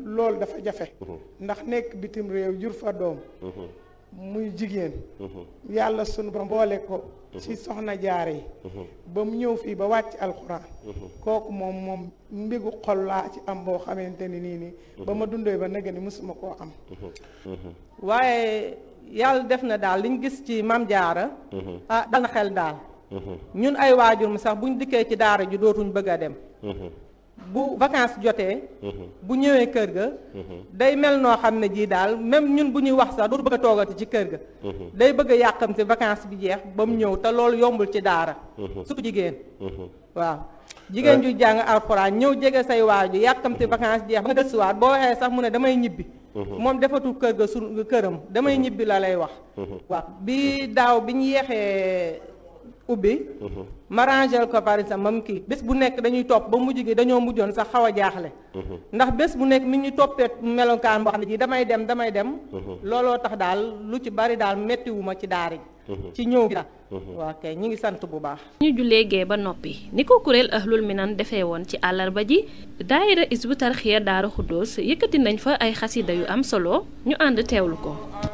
loolu dafa jafe ndax nekk bitim réew jur fa doom muy jigéen yàlla sunu borom boole ko ci soxna jaare yi ba mu ñëw fii ba wàcc alxuraan kooku moom moom mbégu xol laa ci am boo xamante ni nii nii ba ma dundee ba nëgë ni mësuma koo am waaye yàlla def na daal liñ gis ci mam jaara ah dal na xel daal ñun ay waajur mu sax buñ dikkee ci daara ji dootuñ bëgg a dem bu vacances jotee bu ñëwee kër ga day mel noo xam ne jii daal même ñun bu ñuy wax sax dootu bëgg a toogati ci kër ga day bëgg a yàqamti vacances bi jeex ba mu ñëw te loolu yombul ci daara surtout jigéen waaw jigéen ju jàng alxuraan ñëw jege say waaju yàqamti vacances jeex ba nga gëstuwaat boo waxee sax mu ne damay ñibbi moom defatul kër ga su këram damay ñibbi la lay wax waaw bi daaw bi ñu yeexee ubbi ma rangel ko par exemple mam kii bés bu nekk dañuy topp ba mujj gi dañoo mujjoon sax xaw a jaaxle ndax bés bu nekk mi ñu toppee melokaan boo xam ne ji damay dem damay dem looloo tax daal lu ci bari daal mettiwuma ci daara ji ci ñëw gi daal waa kay ñi ngi sant bu baax ñu jullee gee ba noppi ni ko kuréel ahlul minan defee woon ci àllarba ji daayira isbu tarxiya daara xuddoos yëkkati nañ fa ay xasida yu am solo ñu ànd teewlu ko